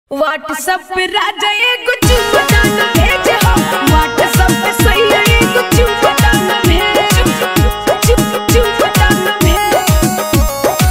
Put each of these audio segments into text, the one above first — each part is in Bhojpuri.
व्हाट्सएप पे राजा एगो चुम्मा न भेज हो व्हाट्सएप पे सैया एगो चुम्मा न भेज चुप चुम्मा न भेज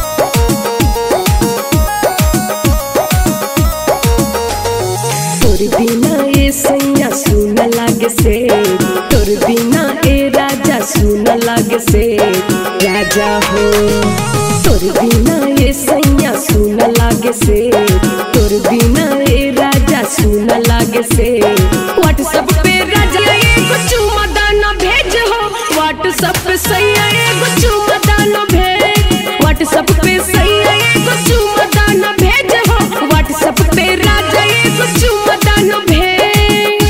तोर बिना ए सैया सुन लागे से तोर बिना ए राजा सुन लागे से राजा हो तोर बिना ए सैया सुन लागे से तोर बिना ए राजा सुन लागे से व्हाट्सएप पे राजा एगो चुम्मा न भेज हो व्हाट्सएप पे सैया एगो चुम्मा न भेज व्हाट्सएप पे सैया एगो चुम्मा न भेज हो व्हाट्सएप पे राजा एगो चुम्मा न भेज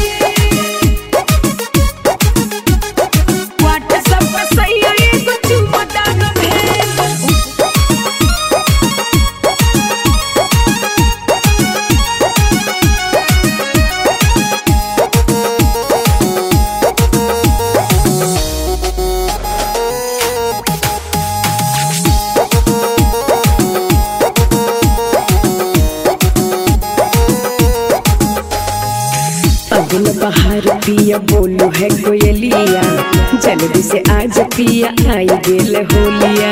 व्हाट्सएप पे सैया एगो चुम्मा न भेज अगन बाहर पिया बोलू है कोयलिया जल्दी से आज पिया आई गेल होलिया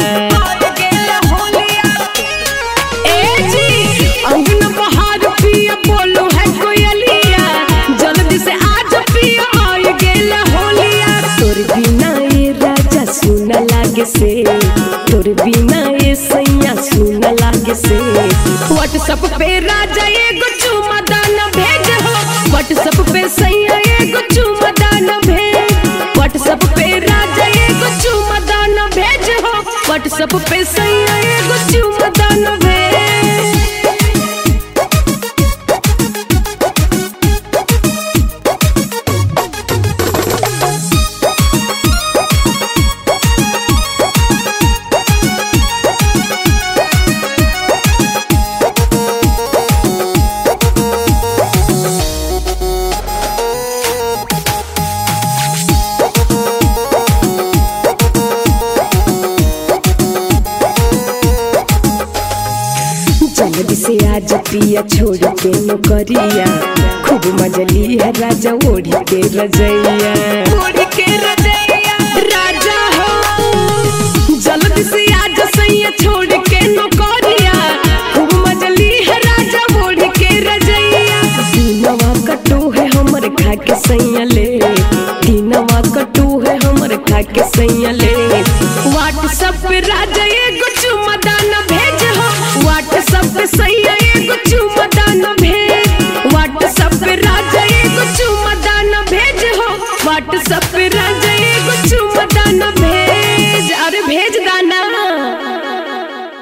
अंगन बहार पिया बोलो है कोयलिया जल्दी से आज पिया आई गेल होलिया तोर बिना ए राजा सुन लागे से तोर बिना ए सैया सुन लागे से व्हाट्सएप पे राजा एगो चुमा दाना भेज हो व्हाट्सएप पे सैया एगो चुमा दाना भेज व्हाट्सएप पे राजा एगो चुमा दाना भेज हो व्हाट्सएप पे सैया एगो चुमा दाना भेज जल्दी से आज पिया छोड़ के नौकरिया खूब मजली है राजा ओढ़ी के रजैया ओढ़ के रजैया राजा हो जल्दी से आज सैया छोड़ के नौकरिया खूब मजली है राजा ओढ़ के रजैया दीनवा कटू है हमर खा के सैया ले दीनवा कटू है हमर खा के सैया ले व्हाट्सएप पे राजा एगो चुम्मा दाना भेज हो व्हाट्सएप पे सैया एगो चुम्मा दाना भेज व्हाट्सएप पे राजा एगो चुम्मा दाना भेज हो व्हाट्सएप पे राजा